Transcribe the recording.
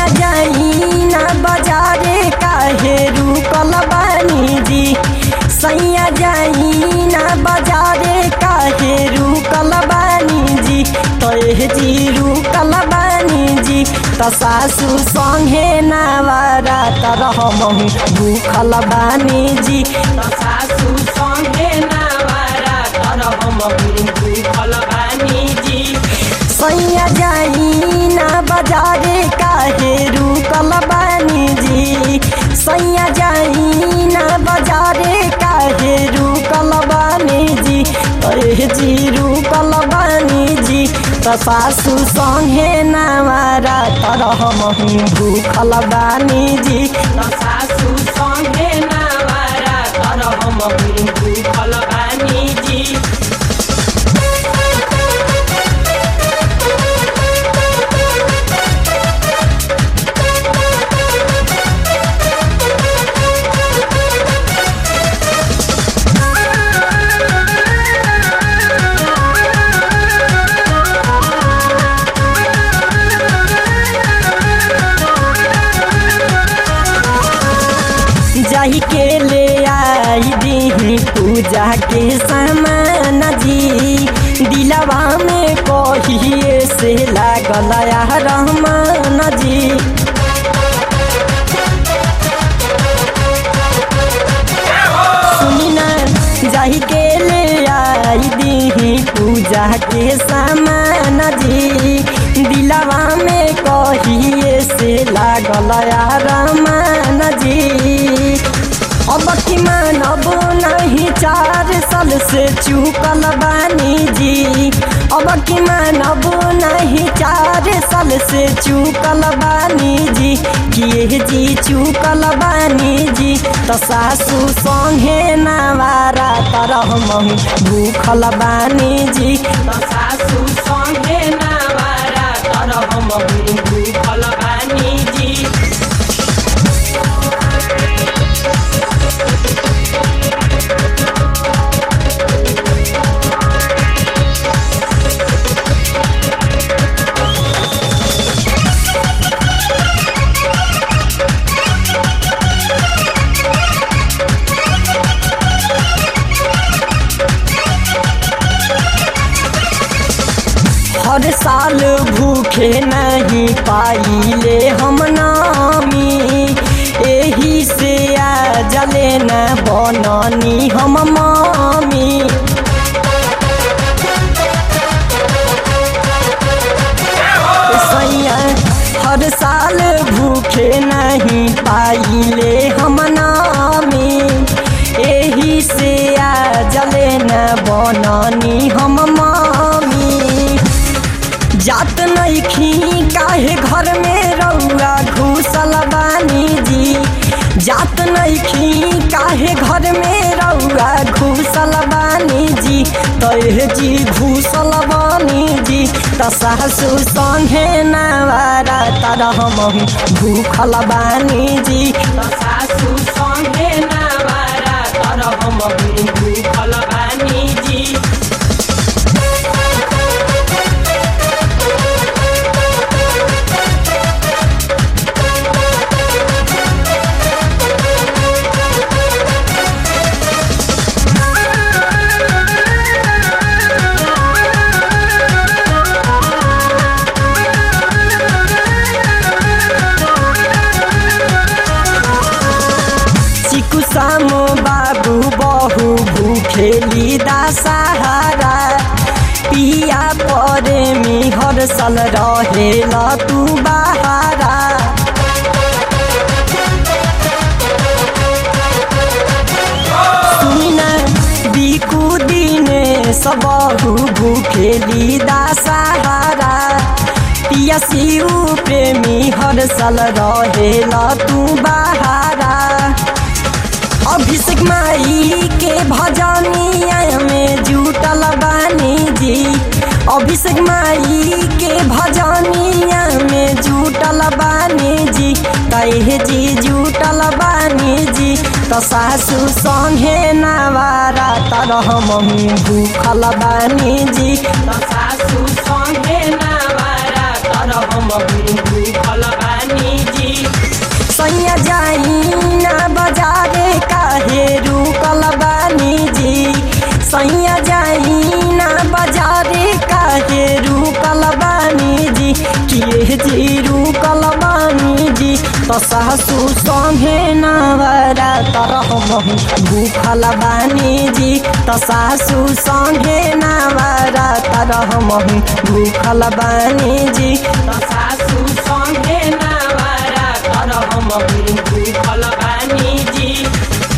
सैया जाई ना बाजारे काहे रुकल बानी जी सैया जाई ना बाजारे काहे रुकल बानी जी तोहे जी रुकल बानी जी त सासु संगे नावारा तरह महु भूखल बानी जी त सासु संगे नावारा तरह महु भूखल बानी जी सैया जाई ना बाजारे काहे रुकल बानी जी सैया जाई ना बाजारे काहे रुकल बानी जी अरे जी रुकल बानी जी त सासु संगे नामारा तरह महु भूखल बानी जी त सासु संगे नामारा तरह महु भूखल बानी जी जाही के ले आई दी पूजा के सामान जी दिलवा में कहिए से लागल रहमान जी सुनी ना जाही के ले आई दी पूजा के सामान जी दिलवा में कहिए से लागल रहमान जी अब की मानब नहीं चार साल से चुकल बानी जी अब की मानब नहीं चार साल से चुकल बानी जी किए जी चुकल बानी जी त सासु संगे नावारा तरह महु भूखल बानी जी त सासु संगे नावारा तरह महु भूखल बानी जी हर साल भूखे नहीं पाइले हम नामी एही से आ जले न बननी हम मामी सैया हर साल भूखे नहीं पाइले हम नामी एही से आ जले न बननी हम मामी जात नइखी काहे घर में रउआ घुसल बानी जी जात नइखी काहे घर में रउआ घुसल बानी जी तहे जी घुसल बानी जी त सासु संगे नावारा तरह महु भूखल बानी जी त सासु संगे नावारा तरह महु भूखल बानी जी चिकु सामो बाबू बहु भूखेली दासहारा पिया परे मी हर साल रहेल तू बहारा सुनिना बिकु दिने सबहु भूखेली दासहारा पिया शिव प्रेमी हर साल रहेल तू बहारा अभिषेक माई के भजनिया में जुटल बानी जी अभिषेक माई के भजनिया में जुटल बानी जी कहे जी जुटल बानी जी त सासु संगे नावारा तरह मही भूखल बानी जी त सासु संगे नावारा तरह मही भूखल बानी त सासू संगे नवरा तरह महु भूखल बानी जी त सासू संगे नवरा तरह महु भूखल बानी जी त सासू संगे नवरा तरह महु भूखल बानी जी